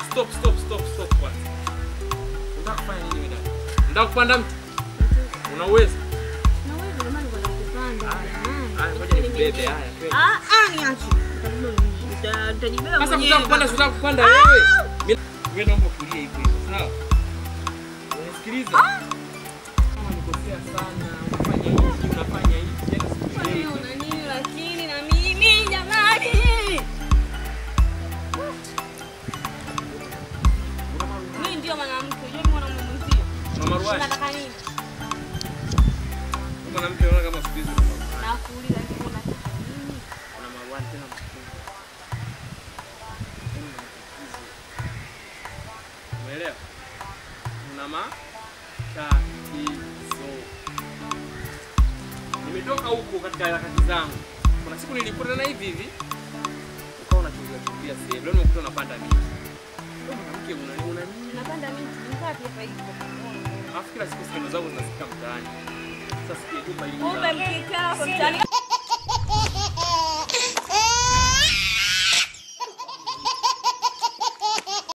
stop stop stop stop kwanza. Unataka kufanya nini wewe dada? Unataka kupanda mti? Una uwezo? Na wewe ndio maana unataka kupanda. Haya, ngoja nikubebe haya. twende. Ah, ah, niache. Uta- Utajibeba Sasa mwenyewe. kutaka kupanda si unataka kupanda wewe. Mimi wewe naomba kulia hivyo hivyo, sawa? Unasikiliza? Kama nikosea sana, unafanya hivi, unafanya hivi, yani sikuelewi. Wewe una nini lakini na mimi jamani? Mimi ndio mwanamke, unajua mimi mwanamume mwenzio. Mama Ruwani, Unataka nini? wewe mwanamke unaona kama siku hizi una maruani. Nakuuliza hivi unataka nini? Una maruani tena makubwa. Yaani una matatizo. Umeelewa? Una matatizo. Nimetoka huko katika harakati zangu. Kuna siku nilikutana hivi hivi. Ukawa unakimbia kimbia sehemu. Leo nimekuta unapanda miti. Wewe mwanamke una una nini? Napanda miti, nikaa pia hapa hivi. Alafu kila siku skendo zangu zinafika mtaani. Sasa sikia jumba hili. Kumbe mkikaa hapo mtaani